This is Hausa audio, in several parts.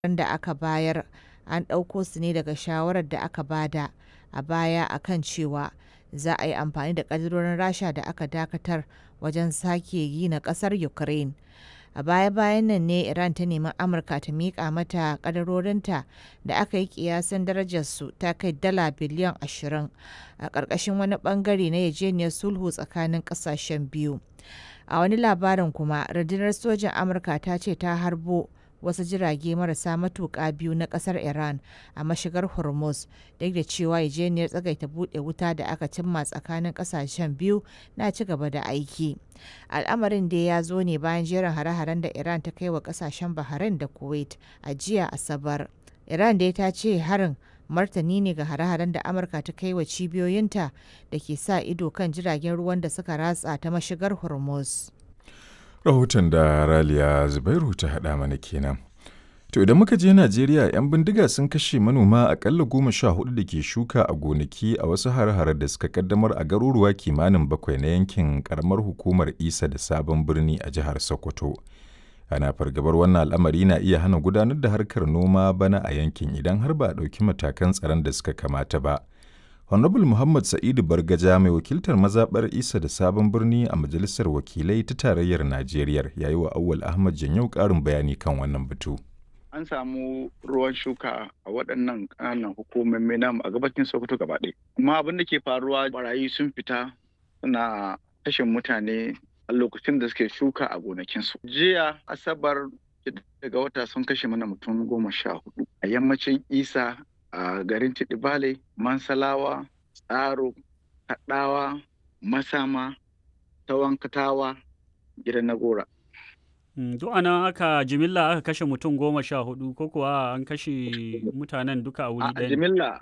da aka bayar an ɗauko su ne daga shawarar da aka bada a baya a kan cewa za a yi amfani da ƙaddarorin Rasha da aka dakatar wajen sake gina ƙasar Ukraine. A baya-bayan nan ne Iran ta nemi Amurka ta miƙa mata ƙaddarorinta da aka yi ƙiyasin darajarsu ta kai dala biliyan 20 a ƙarƙashin wani ɓangare na yarjejeniyar sulhu tsakanin ƙasashen biyu. A wani labarin kuma, rundunar sojin Amurka ta ce ta harbo wasu jirage marasa matuƙa biyu na ƙasar Iran a mashigar Hormuz, duk da cewa yarjejeniyar tsagaita buɗe wuta da aka cimma tsakanin ƙasashen biyu na ci gaba da aiki. Al'amarin dai ya zo ne bayan jerin hare-haren da Iran ta kai wa ƙasashen Bahrain da Kuwait a jiya Asabar. Iran dai ta ce harin martani ne ga hare-haren da Amurka ta kai wa cibiyoyinta da ke sa ido kan jiragen ruwan da suka ratsa ta mashigar Hormuz. Rahoton da Raliya Zubairu ta haɗa mana kenan. To idan muka je Najeriya 'yan bindiga sun kashe manoma akalla goma sha hudu da ke shuka a gonaki a wasu hare-hare da suka kaddamar a garuruwa kimanin bakwai na yankin karamar hukumar Isa da Sabon Birni a jihar Sokoto. Ana fargabar wannan al'amari na iya hana gudanar da harkar noma bana a yankin idan har ba a ɗauki matakan tsaron da suka kamata ba. Honorable Muhammad Sa'idu Bargaja mai wakiltar mazaɓar Isa da Sabon Birni a Majalisar Wakilai ta Tarayyar Najeriya ya yi wa Awwal Ahmad Janyau ƙarin bayani kan wannan batu. An samu ruwan shuka a waɗannan ƙananan hukumomi namu a gabacin Sokoto gaba ɗaya. Amma abin da ke faruwa barayi sun fita suna kashe mutane a lokacin da suke shuka a gonakinsu. Jiya Asabar daga wata sun kashe mana mutum goma sha hudu a yammacin Isa a garin Tidibale, Mansalawa, Tsaro, Kaɗawa, Masama, Tawankatawa, gidan Nagora. Duk anan aka jimilla aka kashe mutum goma sha hudu ko kuwa an kashe mutanen duka a wuri ɗaya? A jimilla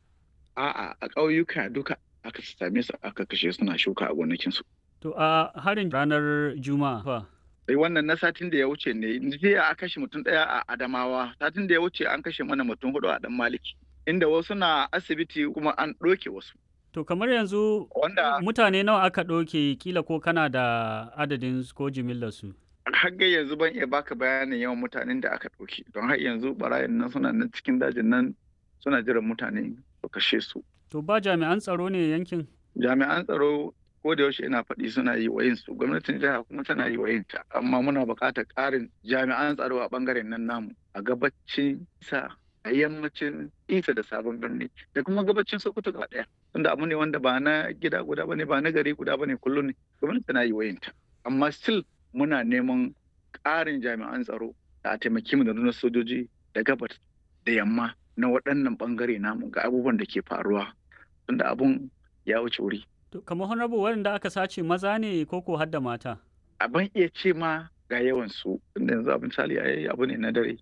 a'a a ƙauyuka duka aka same su aka kashe suna shuka a gonakinsu. To a harin ranar Juma'a fa? sai wannan na satin da ya wuce ne jiya a kashe mutum ɗaya a Adamawa satin da ya wuce an kashe mana mutum hudu a Dan Maliki inda wasu na asibiti kuma an ɗoke wasu. To kamar yanzu Wanda mutane nawa aka ɗauke kila ko kana da adadin ko jimillar su? har yanzu ban iya baka bayanin yawan mutanen da aka ɗauke don har yanzu barayin nan suna nan cikin dajin nan suna jiran mutane su kashe su. To ba jami'an tsaro ne yankin? Jami'an tsaro ko da yaushe ina faɗi suna yi wa su gwamnatin jiha kuma tana yi wa ta amma muna buƙatar ƙarin jami'an tsaro a ɓangaren nan namu a gabacin sa a yammacin isa da sabon birni da kuma gabacin sokoto gaba ɗaya tunda abu ne wanda ba na gida guda bane ba na gari guda bane kullum ne gwamnati tana yi wa ta amma still muna neman ƙarin jami'an tsaro da a taimaki mu da nuna sojoji da gabas da yamma na waɗannan ɓangare namu ga abubuwan da ke faruwa tunda abun ya wuce wuri kamar honorable waɗanda aka sace maza ne ko ko hadda mata? Abin iya ce ma ga yawan su inda yanzu abin misali a abu ne na dare.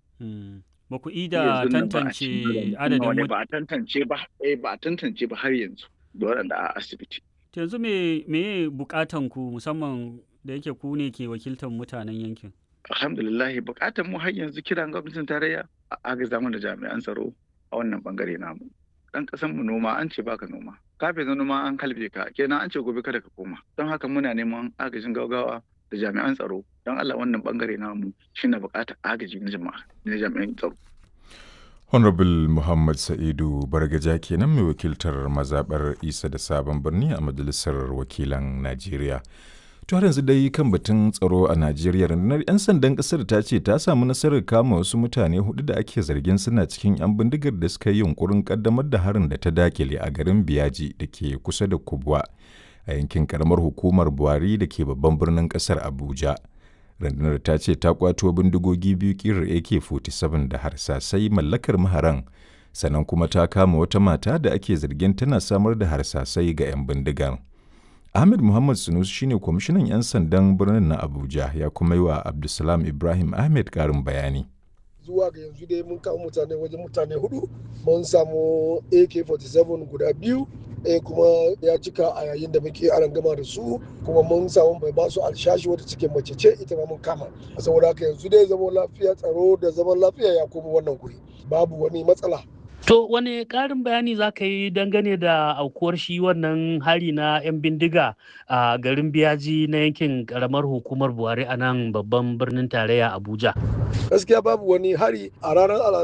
Ba ku ida tantance adadin ba a tantance ba eh ba a tantance ba har yanzu da waɗanda a asibiti. yanzu me me bukatan ku musamman da yake ku ne ke wakiltar mutanen yankin? Alhamdulillah bukatan mu har yanzu kiran gwamnatin tarayya a agaza da jami'an tsaro a wannan bangare namu. Dan kasan mu noma an ce baka noma. kafin na noma an kalbe ka kenan an ce gobe kada ka koma don haka muna neman agajin gaugawa da jami'an tsaro don Allah wannan bangare namu shine bukatar agaji na jama'a na jami'an tsaro Honorable Muhammad Sa'idu Bargaja kenan mai wakiltar mazaɓar Isa da Sabon Birni a Majalisar Wakilan Najeriya. To har yanzu dai kan batun tsaro a Najeriya rundunar 'yan sandan ƙasar ta ce ta samu nasarar kama wasu mutane hudu da ake zargin suna cikin 'yan bindigar da suka yi yunkurin kaddamar da harin da ta dakile a garin Biyaji da ke kusa da Kubwa a yankin karamar hukumar Buhari da ke babban birnin ƙasar Abuja. Rundunar ta ce ta kwato bindigogi biyu kirar AK-47 da harsasai mallakar maharan sannan kuma ta kama wata mata da ake zargin tana samar da harsasai ga 'yan bindigar. Ahmed Muhammad Sunus shine kwamishinan 'yan sandan birnin na Abuja ya kuma yi wa Abdulsalam Ibrahim Ahmed karin bayani. Zuwa ga yanzu dai mun kama mutane wajen mutane hudu, mun samu AK-47 guda biyu, ɗaya kuma ya cika a yayin da muke aran gama da su kuma mun samu mai basu alshashi wata cikin mace ce ita ma mun kama. Saboda haka yanzu dai zaman lafiya tsaro da zaman lafiya ya koma wannan guri. Babu wani matsala To wane ƙarin bayani za ka yi dangane da aukuwar shi wannan hari na 'yan bindiga a garin biyaji na yankin ƙaramar hukumar Buhari a nan babban birnin tarayya Abuja? gaskiya babu wani hari a ranar